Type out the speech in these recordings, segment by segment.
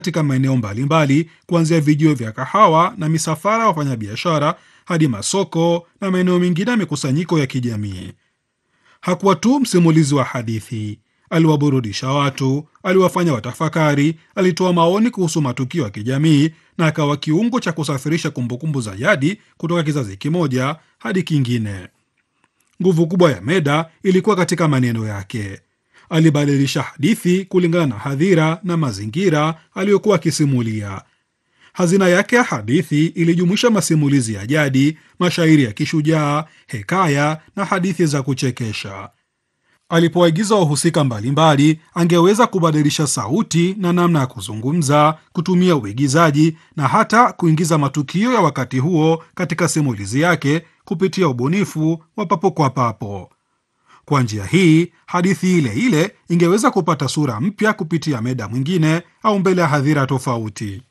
katika maeneo mbalimbali, kuanzia vijio vya kahawa na misafara ya wafanyabiashara hadi masoko na maeneo mengine ya mikusanyiko ya kijamii. Hakuwa tu msimulizi wa hadithi, aliwaburudisha watu, aliwafanya watafakari, alitoa maoni kuhusu matukio ya kijamii na akawa kiungo cha kusafirisha kumbukumbu za jadi kutoka kizazi kimoja hadi kingine. Nguvu kubwa ya Meda ilikuwa katika maneno yake. Alibadilisha hadithi kulingana na hadhira na mazingira aliyokuwa akisimulia. Hazina yake ya hadithi ilijumuisha masimulizi ya jadi, mashairi ya kishujaa, hekaya na hadithi za kuchekesha. Alipoagiza wahusika mbalimbali, angeweza kubadilisha sauti na namna ya kuzungumza, kutumia uigizaji na hata kuingiza matukio ya wakati huo katika simulizi yake kupitia ubunifu wa papo kwa papo. Kwa njia hii, hadithi ile ile ingeweza kupata sura mpya kupitia Meda mwingine au mbele ya hadhira tofauti.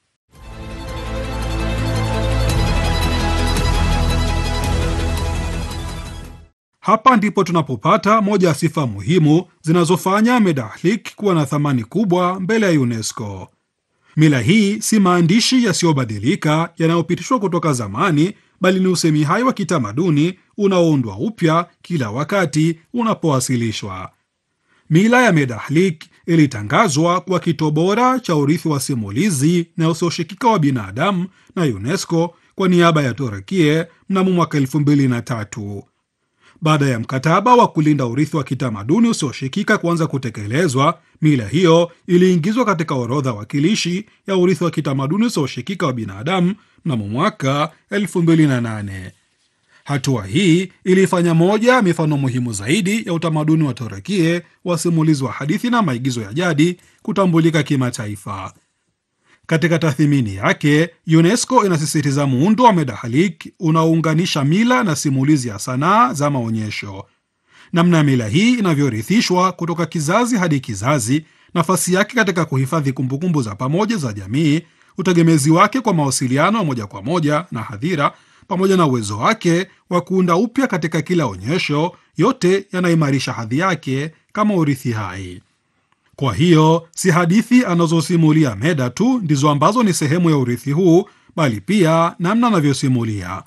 Hapa ndipo tunapopata moja ya sifa muhimu zinazofanya Medahlik kuwa na thamani kubwa mbele ya UNESCO. Mila hii si maandishi yasiyobadilika yanayopitishwa kutoka zamani, bali ni usemi hai wa kitamaduni unaoundwa upya kila wakati unapowasilishwa. Mila ya Medahlik ilitangazwa kuwa kito bora cha urithi wa simulizi na usioshikika wa binadamu na UNESCO kwa niaba ya Turukie mnamo mwaka elfu mbili na tatu. Baada ya mkataba wa kulinda urithi wa kitamaduni usioshikika kuanza kutekelezwa, mila hiyo iliingizwa katika orodha wakilishi ya urithi wa kitamaduni usioshikika wa binadamu mnamo mwaka 2008. Hatua hii ilifanya moja ya mifano muhimu zaidi ya utamaduni wa Turukie wa simulizi wa hadithi na maigizo ya jadi kutambulika kimataifa. Katika tathmini yake, UNESCO inasisitiza muundo wa Medahalik unaounganisha mila na simulizi ya sanaa za maonyesho. Namna ya mila hii inavyorithishwa kutoka kizazi hadi kizazi, nafasi yake katika kuhifadhi kumbukumbu za pamoja za jamii, utegemezi wake kwa mawasiliano ya moja kwa moja na hadhira, pamoja na uwezo wake wa kuunda upya katika kila onyesho, yote yanaimarisha hadhi yake kama urithi hai. Kwa hiyo si hadithi anazosimulia Meda tu ndizo ambazo ni sehemu ya urithi huu, bali pia namna anavyosimulia,